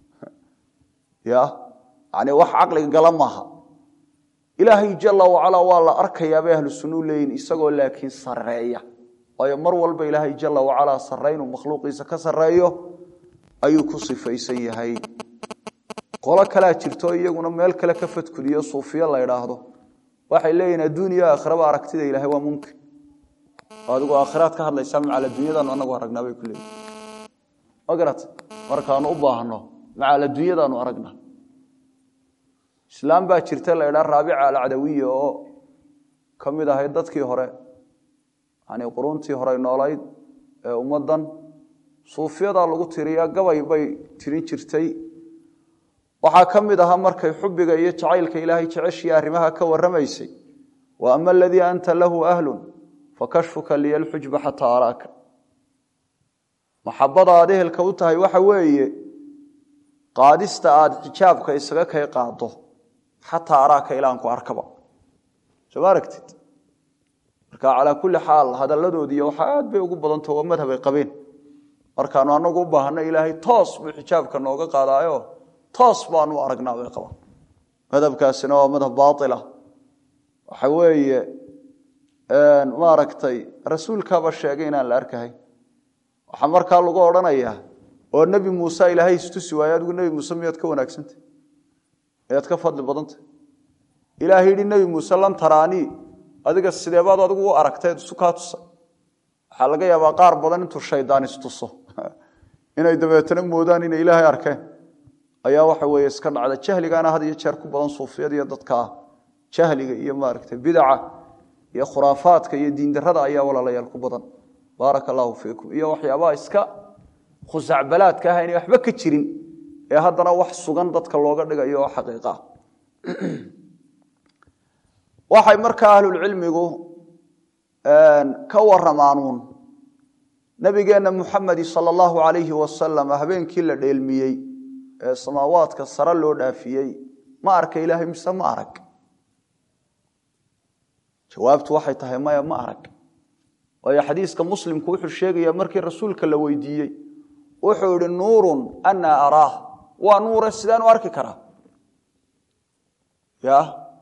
ya yani wax caqliga gala maaha ilaahay jala wacalaa waa la arkayaa bay ahlu sunnu leeyihin isagoo laakiin sareeya waayo mar walba ilaahay jala wacalaa sarraynuu makhluuqiisa ka sarreeyo ayuu ku sifaysan yahay qolo kalea jirto iyaguna meel kale ka fadkudiyo suufiya la idhaahdo waxay leeyihin adduuniya aakhiraba aragtida ilahay waa mumkin adigu aakhiraad ka hadlaysaa macal adduunyadaanu anagu aragnaa bay ku leeyihin ma garat markaanu u baahno macal adduunyadaanu aragnaa islaam baa jirta la idhaa raabica alcadawiya oo ka mid ahayd dadkii hore yani quruntii hore noolayd ee ummaddan suufiyadaa lagu tiriyaa gabay bay tirin jirtay waxaa ka mid ahaa markay xubiga iyo jacaylka ilaahay jeceshii arrimaha ka warramaysay wa ama aladii anta lahu ahlun fakashfuka liya lxujba xataa araaka maxabada aad ehelka u tahay waxa weeye qaadista aad xijaabka isaga kay qaado xataa araaka ilaanku arkaba soo ma aragtid marka calaa kulli xaal hadalladoodiiy waxa aad bay ugu badantao waa madhabay qabeen markaanu anagu u baahno ilaahay toos buu xijaabka nooga qaadaayo toos baanu aragnaa bay qabaan madhabkaasina waa madhab baaila waxa weeye maaragtay rasuulkaaba sheegay inaan la arkahay waxaa markaa lagu odhanayaa oo nebi muuse ilaahay istusi waaye adigu nebi muuse miyaad ka wanaagsantah miyaad ka fadli badantah ilaahay yidhi nebi muuse lan taraanii adiga sideebaad adigu u aragteed isu kaa tusay waxaa laga yaabaa qaar badan intuu shaydaan istuso inay dabeetana moodaan inay ilaahay arkeen ayaa waxa weeye iska dhacda jahligaana had iyo jeer ku badan suufiyada iyo dadka jahliga iyo maaragtay bidaca iyo khuraafaadka iyo diindarada ayaa walaalayaal ku badan baaraka allaahu fiikum iyo waxyaabaha iska khusacbalaadka ah inay waxba ka jirin ee haddana wax sugan dadka looga dhigayo oo xaqiiqa ah waxay markaa ahlulcilmigu ka waramaanuun nabigeenna muxamedi sala allahu alayhi wasalam habeenkii la dheelmiyey ee samaawaadka sare loo dhaafiyey ma arka ilaahay mise ma arag jawaabtu waxay tahay maya ma arag waayo xadiiska muslimku wuxuu sheegaya markii rasuulka la weydiiyey wuxuu yihi nuurun anaa araah waa nuure sidaan u arki karaa ya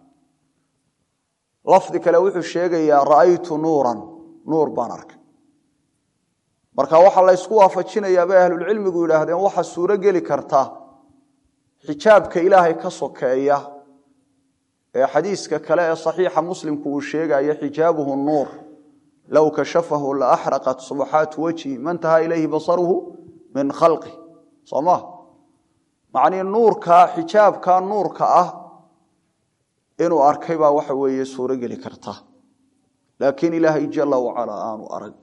lafdi kale wuxuu sheegayaa ra'aytu nuuran nuur baan arkay marka waxaa la ysku waafajinayaa bay ahlulcilmigu yidhaahdeen waxaa suuro geli karta xijaabka ilaahay ka sokeeya ee xadiiska kale ee saxiixa muslimku uu sheegayo xijaabuhu nuur low kashafahu la axraqat subaxaatu wajhi mantahaa ilayhi basaruhu min khalqi soo ma macnii nuurka xijaabka nuurka ah inuu arkay baa waxa weeye suuro geli karta laakiin ilaahay jala wacalaa aanu arag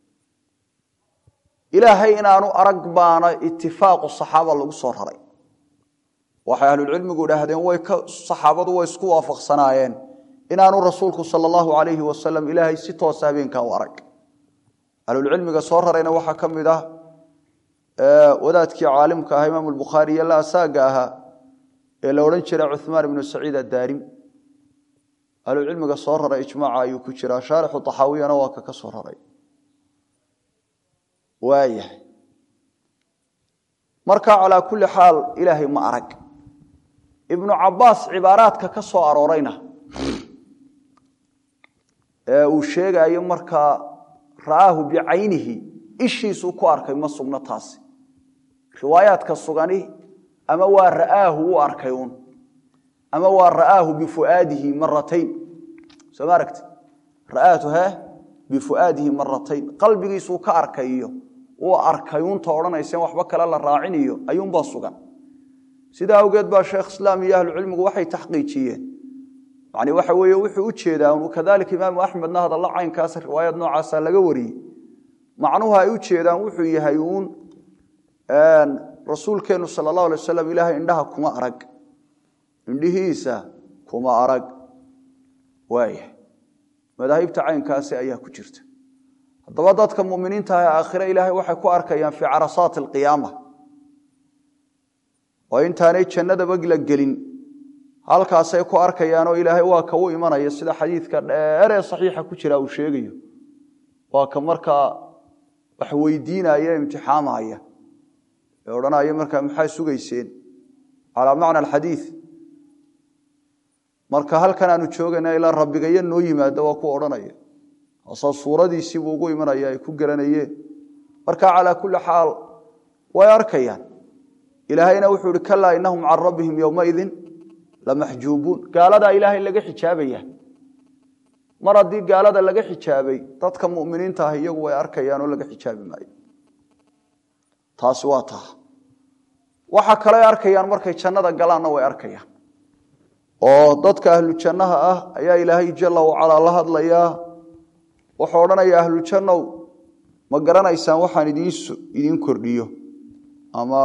ilaahay inaanu arag baana itifaaqu saxaaba lagu soo raray waxay ahlulcilmigu idhaahdeen way ka saxaabadu way isku waafaqsanaayeen inaanu rasuulku sala allahu alayhi wasalam ilaahay si toosa habeenkaa u arag ahlulcilmiga soo rarayna waxaa ka mid ah wadaadkii caalimka ah imaam bukhaari iyo la asaaga ahaa ee la odhan jiray cuhmaan ibnu saciid adaarim ahlucilmiga soo raray ijmaaca ayuu ku jiraa shaarixu taxaawiyana waa ka ka soo raray waayahay marka calaa kulli xaal ilaahay ma arag ibnu cabaas cibaaraadka ka soo aroorayna ee uu sheegayo markaa ra'aahu bicaynihi ishiisuu ku arkay ma sugno taasi riwaayaadka sugani ama waa ra'aahu u arkay un ama waa ra'aahu bifuaadihi maratayn soo ma aragti ra'aatu he bifuaadihi maratayn qalbigiisuu ka arkayiyo uu arkay unta odhanayseen waxba kale la raaciniyo ayuunbaa sugan sidaa awgeed baa sheekh islaam iyo ahlucilmigu waxay taxqiijiyeen yani waxa weeye wuxuu u jeedaa kadalika imaamu axmedna hadalla caynkaas riwaayad noocaasa laga wariyey macnuhu ay u jeedaan wuxuu yahay uun rasuulkeennu sala allahu alay wasalam ilaahay indhaha kuma arag indhihiisa kuma arag waayahay madaahibta caynkaasi ayaa ku jirta haddaba dadka muminiinta ah ee aakhire ilaahay waxay ku arkayaan fii carasaati alqiyaama oo intaanay jannadaba la gelin halkaasay ku arkayaanoo ilaahay waa ka u imanaya sida xadiidka dheer ee saxiixa ku jira uu sheegayo waa ka markaa wax weydiinaya imtixaamaya ee odhanaya markaa maxaa sugayseen calaa macna alxadiid marka halkan aanu joogayna ilaa rabbigayo noo yimaado waa ku odhanaya asoo suuradiisiibuu ugu imanaya ay ku garanayeen marka calaa kulli xaal way arkayaan ilaahayna wuxuu ihi kalaa inahum can rabbihim yowmaidin lamaxjuubuun gaaladaa ilaahay laga xijaabaya mar haddii gaalada laga xijaabay dadka muminiinta ah iyagu way arkayaan oo laga xijaabi maayo taasi waa taa waxa kale arkayaan markay jannada galaanna way arkayaan oo dadka ahlu jannaha ah ayaa ilaahay jala wacalaa la hadlayaa wuxuu odhanaya ahlujannow ma garanaysaan waxaan idiin kordhiyo ama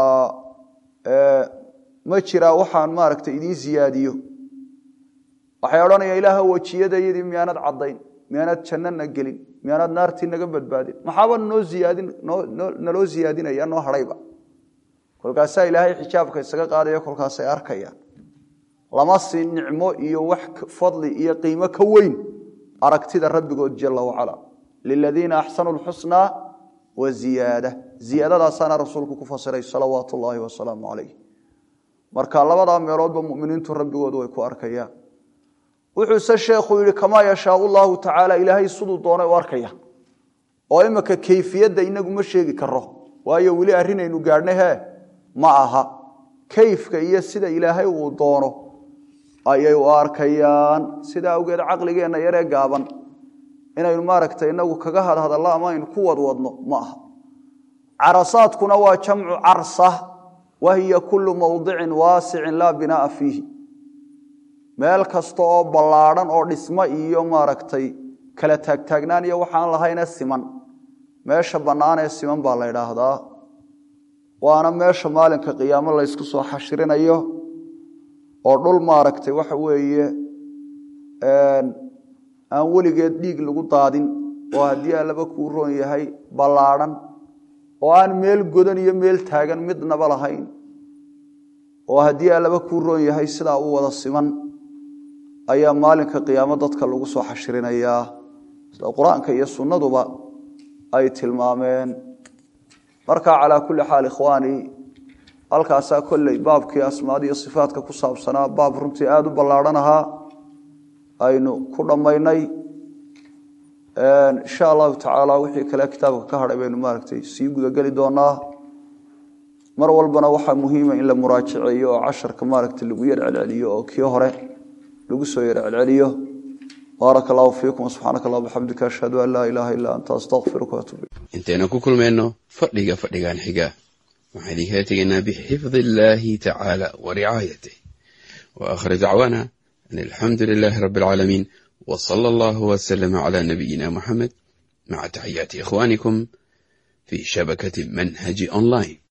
ma jiraa waxaan maaragtay idiin siyaadiyo waxay odhanayaan ilaaha wejiyadayadii miyaanad caddayn miyaanad jannana gelin miyaanad naartii naga badbaadin maxaaba noo iyaadin naloo siyaadinaya noo hadhayba kolkaasaa ilaahay xijaabka isaga qaadaya kolkaasay arkayaan lama siin nicmo iyo wax fadli iyo qiimo ka weyn aragtida rabbigood jala wacala liladiina axsanuu lxusnaa wa ziyaada ziyaadadaasaana rasuulku ku fasiray salawaatu ullaahi wasalaamu calayh marka labadaa meeloodba muminiintu rabbigoodu way ku arkayaan wuxuuse sheekhu yihi kamaa yashaau llahu tacaala ilaahay siduu doonay u arkaya oo imika kayfiyadda inagu ma sheegi karo waayo weli arrinaynu gaadhnay hee ma aha kayfka iyo sida ilaahay uu doono ayay u arkayaan sidaa awgeed caqligeenna yaree gaaban inaynu maaragtay inagu kaga hadhadallo ama aynu ku wadwadno ma aha carasaadkuna waa jamcu carsa wa hiya kullu mawdicin waasicin laa binaa'a fiihi meel kasta oo ballaadhan oo dhismo iyo maaragtay kala taagtaagnaan iyo waxaan lahayne siman meesha bannaanee siman baa la ydhaahdaa waana meesha maalinka qiyaamo laysku soo xashirinayo oo dhul maaragtay waxa weeye aan weligeed dhiig lagu daadin oo haddii allaba kuu roon yahay ballaadhan oo aan meel godan iyo meel taagan midnaba lahayn oo haddii allaba kuu roon yahay sidaa u wada siman ayaa maalinka qiyaamo dadka lagu soo xashrinayaa sida qur-aanka iyo sunnaduba ay tilmaameen marka calaa kulli xaal ikhwaani halkaasaa kolley baabkii asmaada iyo sifaatka ku saabsanaa baab runtii aada u ballaadhan ahaa aynu ku dhammaynay insha allahu tacaala wixii kale kitaabka ka hadhay baynu maaragtay sii gudageli doonaa mar walbana waxaa muhiima in la muraajaceeyo oo casharka maaragtay lagu yar celceliyo oo kii hore lagu soo yar celceliyo baaraka allahu fiikum subxaanaka allah bixamdika ashhadu an laa ilaaha illaa anta astaqfiruka waatuub intaynu ku kulmayno fadhiga fadhigan xiga waxaan idinkala tegaynaa bixifdi illaahi tacaala wa ricaayatih wa aakhir dacwaana an alxamdu lilaahi rabbi alcaalamiin wa sala allahu wasalama calaa nabiyina muxamed maca taxiyaati ikhwaanikum fii shabakati manhaji online